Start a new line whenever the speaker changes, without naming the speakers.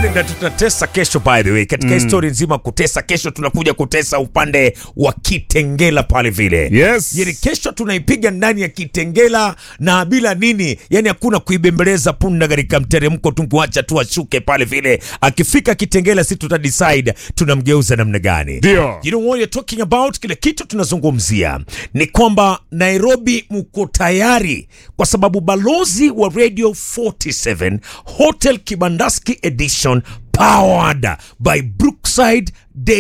na tutatesa kesho by the way katika histori nzima kutesa kesho tunakuja kutesa upande wa kitengela pale vile
Yes.
yani kesho tunaipiga ndani ya kitengela na bila nini yani hakuna kuibembeleza punda katika mteremko tu kuacha tu ashuke pale vile akifika kitengela si tuta decide tunamgeuza namna gani
Ndio.
you know what you're talking about kile kitu tunazungumzia ni kwamba nairobi mko tayari kwa sababu balozi wa radio 47 hotel kibandaski edition powered by brookside day